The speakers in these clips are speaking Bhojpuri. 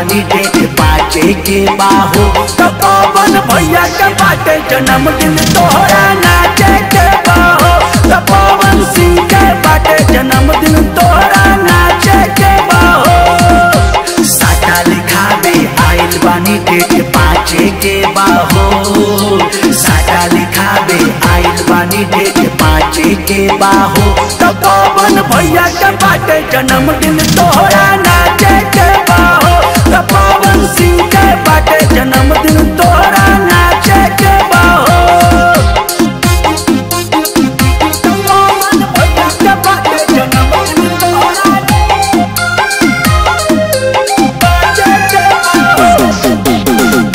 बानी डेट पाचे के बाहो तो पवन भैया के बाटे जन्मदिन तोहरा नाचे के बाहो तो पवन सिंह के बाटे जन्मदिन तोहरा नाचे के बाहो साटा लिखावे आइल बानी डेट पाचे के बाहो साटा लिखावे आइल बानी डेट पाचे के बाहो तो पवन भैया के बाटे जन्मदिन तोहरा नाचे के बाहो तो पवन सिंह के बाटे जन्मदिन तोहरा नाचे के बाहो तो पवन भैया के बाटे जन्मदिन तोहरा नाचे के बाहो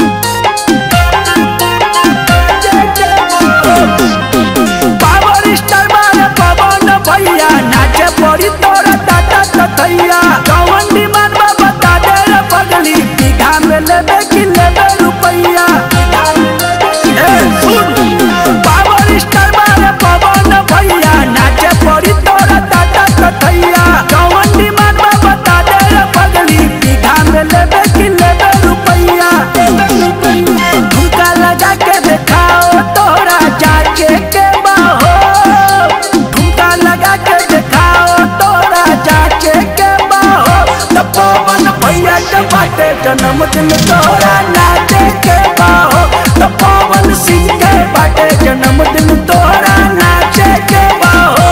पावर स्टार मारे पवन भैया नाचे पड़ी तोरा टाटा तथैया कौन डिमांड बा बता दे रे पगली बीघा में लेबे कि लेबे रुपैया ए, सुन पावर स्टार मारे पवन भैया नाचे पड़ी तोरा टाटा तथैया कौन डिमांड बा बता दे रे पगली बीघा में लेबे कि लेबे रुपैया ठुमका लगा के देखाओ तोरा जाके के बाहो ठुमका लगा के देखाओ तोरा जाके के बाहो तो पवन भैया के बाटे जन्मदिन तोरा नाचे के बाहो तो पवन सिंह के बाटे जन्मदिन तोरा नाचे के बाहो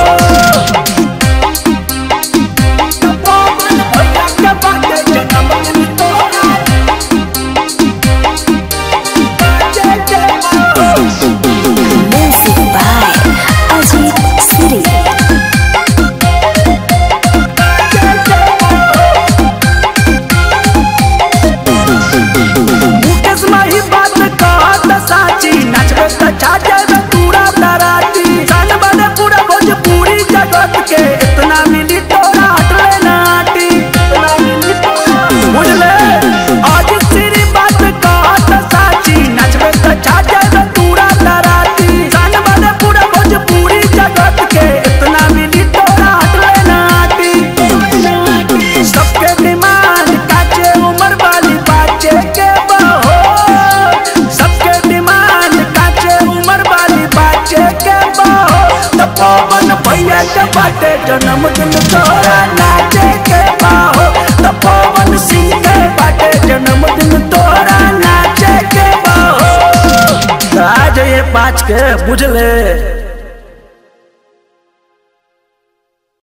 तो पवन भैया के बाटे जन्मदिन तोरा नाचे के बाहो Music by Ajit Siri. Mukesh माही बात कहत साची नचबे त छाजे पूरा दराती जान बने पूरा भोजपुरी जगत के इतना मिली तोरा हटले नाटी इतना मिली तोरा बुझले आज तेरी बात कहत साची नचबे त छाजे पूरा दराती जान बने पूरा भोजपुरी जगत के इतना मिली तोरा हटले नाटी सबके डिमांड काचे उम्र वाली बाचे के बहो सबके डिमांड काचे उम्र वाली बाचे के बहो तो पवन भैया के बाटे जन्मदिन तोरा नाचे के बहो तो पवन सिंह के बाटे जन्मदिन तोरा नाचे के बहो आज ये पाँच के बुझले